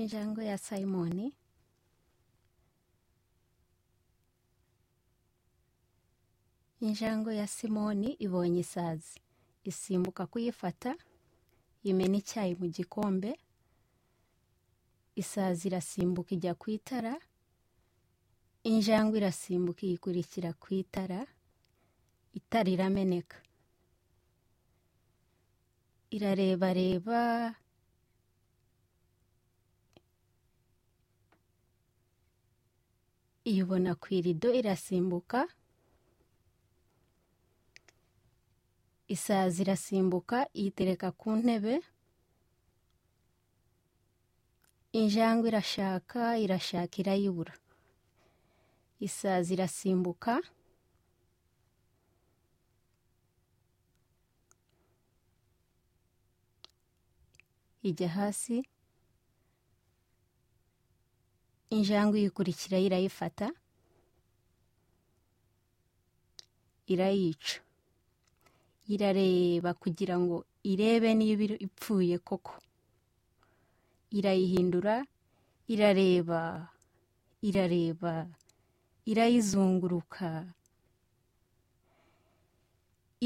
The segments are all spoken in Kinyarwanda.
injangwe ya simoni injangwe ya simoni ibonye isazi isimbuka kuyifata imena icyayi mu gikombe isazi irasimbuka ijya ku itara injangwe irasimbuka iyikurikira ku itara itara irameneka irarebareba iyibona ku irido irasimbuka isazi irasimbuka iyitereka ku ntebe injangwe irashaka irashaka irayibura isazi irasimbuka ijya hasi injangwe iyikurikira irayifata irayica irareba kugira ngo irebe niba iri- ipfuye koko irayihindura irareba irareba irayizunguruka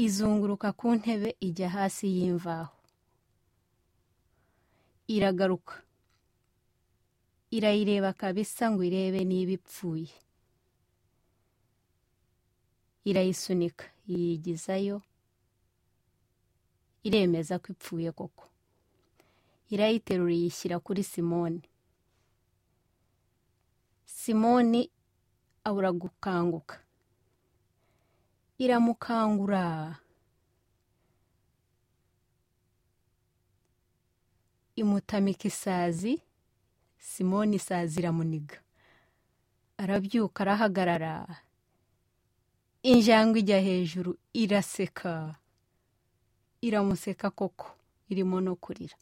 izunguruka ku ntebe ijya hasi y'imvaho iragaruka irayireba kabisa ngo irebe niba ipfuye irayisunika yiyigizayo iremeza ko ipfuye koko irayiterura iyishyira kuri simoni simoni abura gukanguka iramukangura imutamika isazi simoni isazi iramuniga arabyuka arahagarara injangwe ijya hejuru iraseka iramuseka koko irimo no kurira